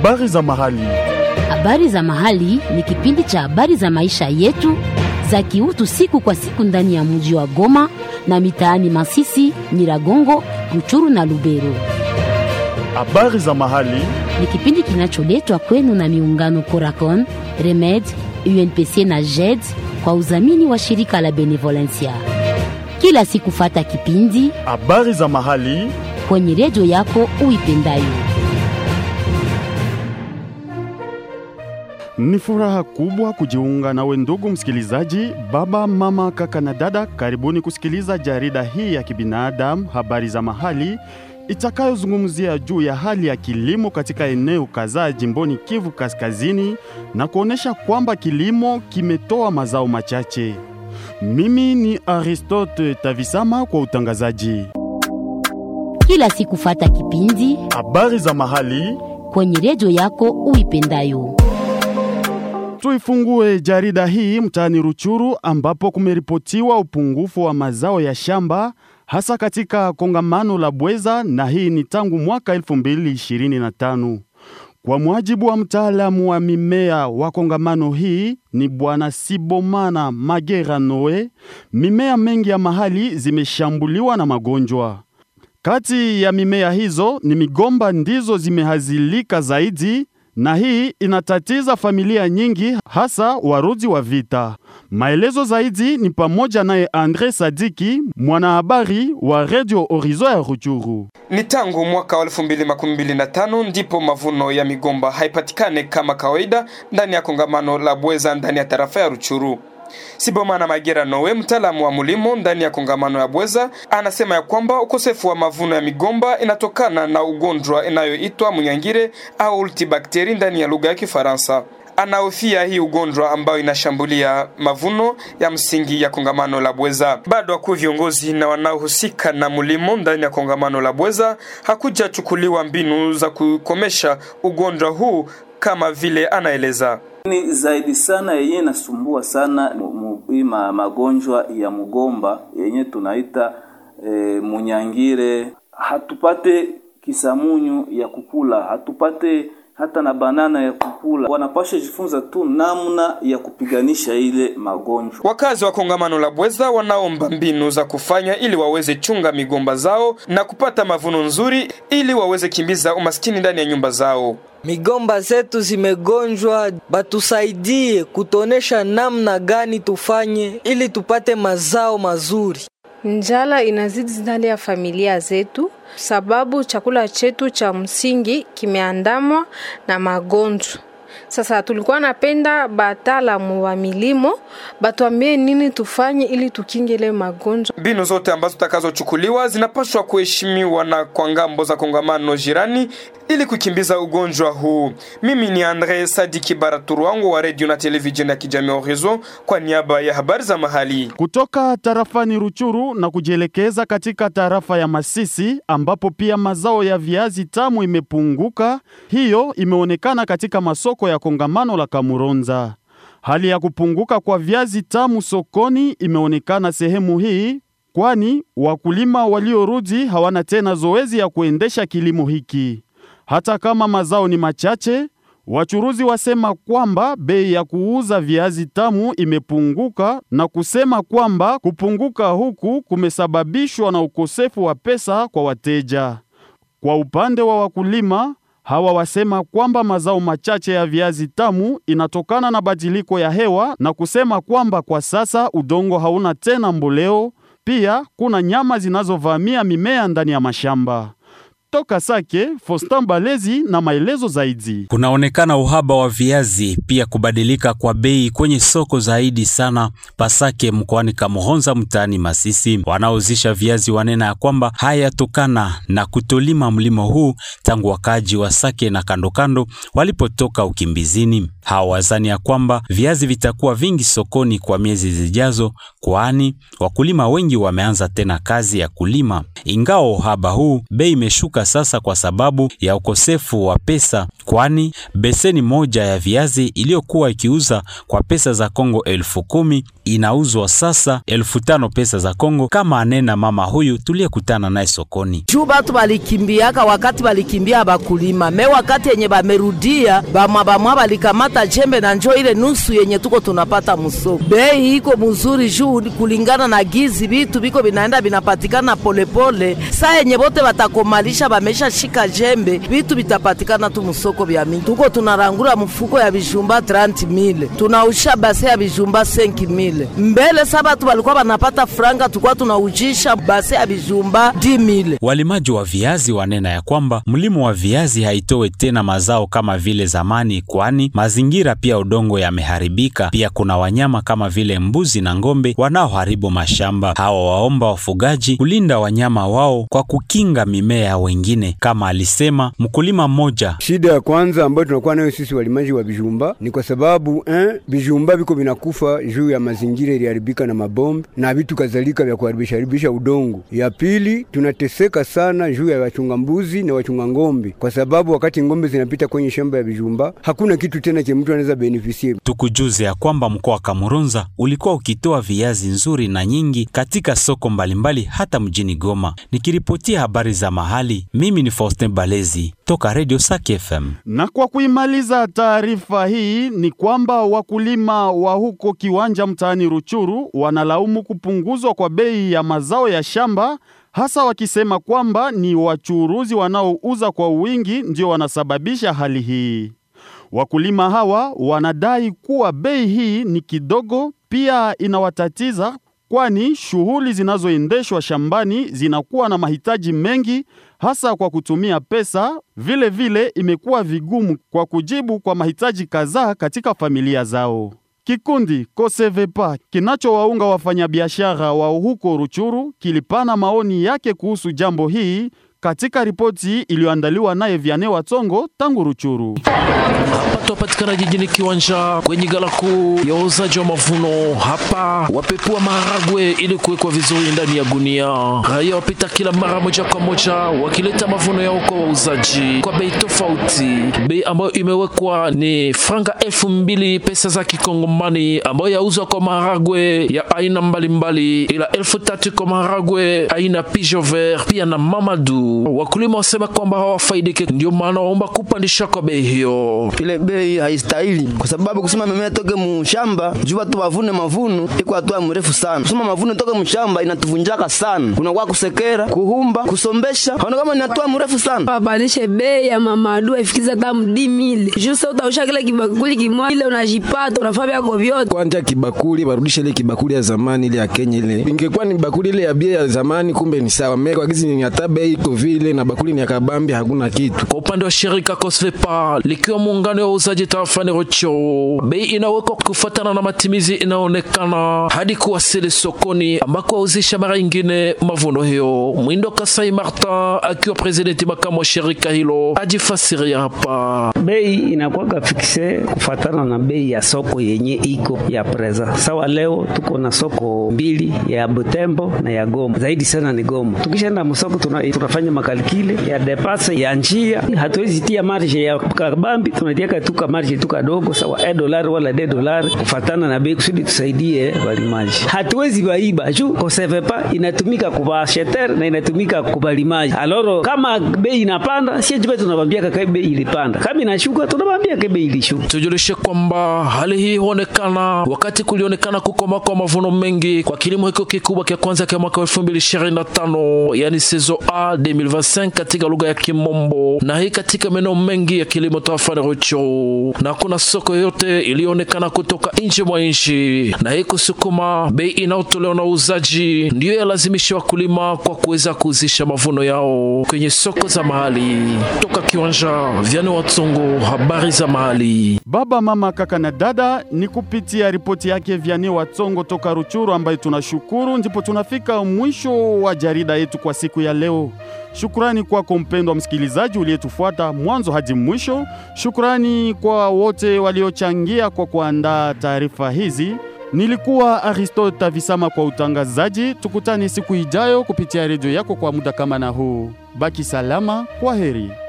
Habari za mahali. Habari za mahali ni kipindi cha habari za maisha yetu za kiutu siku kwa siku ndani ya mji wa Goma na mitaani Masisi, Nyiragongo, Ruchuru na Lubero. Habari za mahali. Ni kipindi kinacholetwa kwenu na miungano Coracon, Remed, UNPC na JED kwa udhamini wa shirika la Benevolencia. Kila siku fata kipindi Habari za mahali. kwenye redio yako uipendayo. Ni furaha kubwa kujiunga nawe ndugu msikilizaji, baba, mama, kaka na dada. Karibuni kusikiliza jarida hii ya kibinadamu, habari za mahali, itakayozungumzia juu ya hali ya kilimo katika eneo kadhaa jimboni Kivu Kaskazini na kuonesha kwamba kilimo kimetoa mazao machache. Mimi ni Aristote Tavisama kwa utangazaji. Kila siku fata kipindi Habari za mahali. kwenye redio yako uipendayo. Tuifungue jarida hii mtaani Ruchuru ambapo kumeripotiwa upungufu wa mazao ya shamba hasa katika kongamano la Bweza na hii ni tangu mwaka 2025. Kwa mujibu wa mtaalamu wa mimea wa kongamano hii ni bwana Sibomana Magera Noe, mimea mengi ya mahali zimeshambuliwa na magonjwa. Kati ya mimea hizo ni migomba ndizo zimehazilika zaidi na hii inatatiza familia nyingi hasa warudi wa vita. Maelezo zaidi ni pamoja naye Andre Sadiki, mwanahabari wa Radio Horizon ya Ruchuru. Ni tangu mwaka wa 2025 ndipo mavuno ya migomba haipatikane kama kawaida ndani ya kongamano la Bweza ndani ya tarafa ya Ruchuru. Sibomana Magera Nowe, mtaalamu wa mulimo ndani ya kongamano ya Bweza, anasema ya kwamba ukosefu wa mavuno ya migomba inatokana na ugonjwa inayoitwa munyangire au ultibakteri ndani ya lugha ya Kifaransa. Anahofia hii ugonjwa ambayo inashambulia mavuno ya msingi ya kongamano la Bweza. Bado wakuu viongozi na wanaohusika na mulimo ndani ya kongamano la Bweza hakujachukuliwa mbinu za kukomesha ugonjwa huu kama vile anaeleza. ni zaidi sana yenye nasumbua sana ma, magonjwa ya mgomba yenye tunaita e, munyangire. Hatupate kisamunyu ya kukula, hatupate hata na banana ya kukula. Wanapasha jifunza tu namna ya kupiganisha ile magonjwa. Wakazi wa kongamano la Bweza wanaomba mbinu za kufanya ili waweze chunga migomba zao na kupata mavuno nzuri ili waweze kimbiza umaskini ndani ya nyumba zao. Migomba zetu zimegonjwa, batusaidie kutonesha namna gani tufanye ili tupate mazao mazuri. Njala inazidi ndani ya familia zetu, sababu chakula chetu cha msingi kimeandamwa na magonjwa. Sasa tulikuwa napenda bataalamu wa milimo batuambie nini tufanye ili tukinge ile magonjwa. Mbinu zote ambazo zitakazochukuliwa zinapaswa kuheshimiwa na kwa ngambo za kongamano jirani ili kukimbiza ugonjwa huu. Mimi ni Andre Sadiki Baraturu wangu wa redio na televisheni ya kijamii Horizon kwa niaba ya habari za mahali. Kutoka tarafani Ruchuru na kujielekeza katika tarafa ya Masisi ambapo pia mazao ya viazi tamu imepunguka. Hiyo imeonekana katika masoko ya kongamano la Kamuronza. Hali ya kupunguka kwa viazi tamu sokoni imeonekana sehemu hii kwani wakulima waliorudi hawana tena zoezi ya kuendesha kilimo hiki. Hata kama mazao ni machache, wachuruzi wasema kwamba bei ya kuuza viazi tamu imepunguka na kusema kwamba kupunguka huku kumesababishwa na ukosefu wa pesa kwa wateja. Kwa upande wa wakulima, hawa wasema kwamba mazao machache ya viazi tamu inatokana na badiliko ya hewa na kusema kwamba kwa sasa udongo hauna tena mboleo, pia kuna nyama zinazovamia mimea ndani ya mashamba. Toka Sake, Fostan Balezi na maelezo zaidi. Kunaonekana uhaba wa viazi, pia kubadilika kwa bei kwenye soko zaidi sana Pasake mkoani Kamuhonza mtaani Masisi. Wanaozisha viazi wanena ya kwamba hayatokana na kutolima mlimo huu tangu wakaji wa Sake na kandokando walipotoka ukimbizini. Hawa wazani ya kwamba viazi vitakuwa vingi sokoni kwa miezi zijazo, kwani wakulima wengi wameanza tena kazi ya kulima. Ingawa uhaba huu, bei imeshuka sasa kwa sababu ya ukosefu wa pesa, kwani beseni moja ya viazi iliyokuwa ikiuza kwa pesa za Kongo elfu kumi inauzwa sasa elfu tano pesa za Kongo, kama anena mama huyu tuliyekutana naye sokoni. juu batu balikimbiaka wakati balikimbia bakulima me wakati yenye bamerudia bamwa bamwa balikamata jembe na njo ile nusu yenye tuko tunapata musoko. Bei iko muzuri juu kulingana na gizi vitu biko binaenda binapatikana polepole. Saa yenye bote batakomalisha bamesha shika jembe vitu bitapatikana tu musoko bya mingi. Tuko tunarangura mfuko ya bijumba 30 mile tunausha base ya bijumba 5 mile mbele. Sa batu balikuwa banapata franga, tukwa tunaujisha base ya bijumba 10 mile. Walimaji wa viazi wanena ya kwamba mlimo wa viazi haitowe tena mazao kama vile zamani, kwani mazingira pia udongo yameharibika. Pia kuna wanyama kama vile mbuzi na ng'ombe wanaoharibu mashamba. Hawa waomba wafugaji kulinda wanyama wao kwa kukinga mimea ya wengine, kama alisema mkulima mmoja. Shida ya kwanza ambayo tunakuwa nayo sisi walimaji wa bijumba ni kwa sababu eh, bijumba viko vinakufa juu ya mazingira iliharibika na mabombe na vitu kadhalika vya kuharibisha haribisha udongo. Ya pili tunateseka sana juu ya wachunga mbuzi na wachunga ng'ombe, kwa sababu wakati ng'ombe zinapita kwenye shamba ya bijumba hakuna kitu tena cha mtu anaweza benefisie. Tukujuze ya kwamba mkoa wa Kamuronza ulikuwa ukitoa viazi nzuri na nyingi katika soko mbalimbali hata mjini Goma. Nikiripotia habari za mahali, mimi ni Faustin Balezi toka Radio Saki FM. Na kwa kuimaliza taarifa hii ni kwamba wakulima wa huko Kiwanja mtaani Ruchuru wanalaumu kupunguzwa kwa bei ya mazao ya shamba, hasa wakisema kwamba ni wachuruzi wanaouza kwa wingi ndio wanasababisha hali hii. Wakulima hawa wanadai kuwa bei hii ni kidogo, pia inawatatiza kwani shughuli zinazoendeshwa shambani zinakuwa na mahitaji mengi hasa kwa kutumia pesa. Vile vile imekuwa vigumu kwa kujibu kwa mahitaji kadhaa katika familia zao. Kikundi Kosevepa kinachowaunga wafanyabiashara wa huko Ruchuru kilipana maoni yake kuhusu jambo hii katika ripoti iliyoandaliwa naye Viane Watsongo tangu Ruchuru. Hapa tunapatikana jijini Kiwanja kwenye gala kuu ya uuzaji wa mavuno. Hapa wapepua maharagwe ili kuwekwa vizuri ndani ya gunia. Raia wapita kila mara moja kwa moja wakileta mavuno yao kwa wauzaji kwa bei tofauti. Bei ambayo imewekwa ni franga elfu mbili pesa za kikongomani ambayo yauzwa kwa maharagwe ya aina mbalimbali, ila elfu tatu kwa maharagwe aina pigeon vert pia na mamadu. Wakulima wasema kwamba hawafaidike, ndio maana waomba kupandisha kwa bei hiyo. ile bei haistahili kwa sababu kusema mimea toke mushamba juu watu wavune mavuno iko hatua mrefu sana. Kusema mavuno toke mushamba inatuvunjaka sana, kunakuwa kusekera, kuhumba, kusombesha, haona kama ni hatua mrefu sana. wapandishe bei ya mamadu ifikize hata mdi mili juu sasa utausha kile kibakuli kimoja ile unajipata unafaa vyako vyote kwanja kibakuli barudishe ile kibakuli ya zamani ile ya Kenya ile. Ingekuwa ni bakuli ile ya bia ya zamani, kumbe ni sawa. Mimi kwa gizi ni hata bei iko vile na bakuli ni ya kabambi, hakuna kitu. Kwa upande wa shirika Kosvepa likiwa muungano wa uuzaji tarafani Rocho, bei inawekwa kufuatana na matimizi inaonekana hadi kuwasili sokoni ambako wauzisha mara ingine mavuno hiyo. Mwindo Kasai Martin akiwa presidenti makamu wa shirika hilo ajifasiria hapa. bei inakuwaga fikse kufatana na bei ya soko yenye iko ya preza. Sawa, leo tuko na soko mbili ya Butembo na ya Goma, zaidi sana ni Goma. Tukishaenda msoko tuna, tunafanya makalikile ya depase ya njia, hatuwezi tia marge ya kabambi, tunatiaka tu ka marge tu kadogo, sawa e dolari wala de dolari kufatana na bei, kusudi tusaidie walimaji. Hatuwezi baiba juu kosevepa inatumika kubasheter na inatumika kubalimaji. Aloro kama bei inapanda, sie jipe tunabambia kaka bei ilipanda, kama inashuka tunabambia kaka bei ilishuka. Tujulishe kwamba hali hii huonekana wakati kulionekana kukoma kwa mavuno mengi kwa kilimo hiko kikubwa kia kwanza kia mwaka 2025 yani saison A 2025 katika lugha ya Kimombo, na hii katika maeneo mengi ya kilimo tarafani Rucho, na kuna soko yote iliyoonekana kutoka nje mwa nchi, na hii kusukuma bei inayotolewa na uuzaji ndiyo yalazimisha wakulima kwa kuweza kuuzisha mavuno yao kwenye soko za mahali. Toka kiwanja Vyane Watsongo, habari za mahali. Baba, mama, kaka na dada, ni kupitia ripoti yake Vyane Watsongo toka Ruchuru ambayo tunashukuru, ndipo tunafika mwisho wa jarida yetu kwa siku ya leo. Shukrani kwako mpendwa msikilizaji uliyetufuata mwanzo hadi mwisho. Shukrani kwa wote waliochangia kwa kuandaa taarifa hizi. Nilikuwa Aristote Tavisama kwa utangazaji. Tukutane siku ijayo kupitia redio yako kwa muda kama na huu. Baki salama, kwa heri.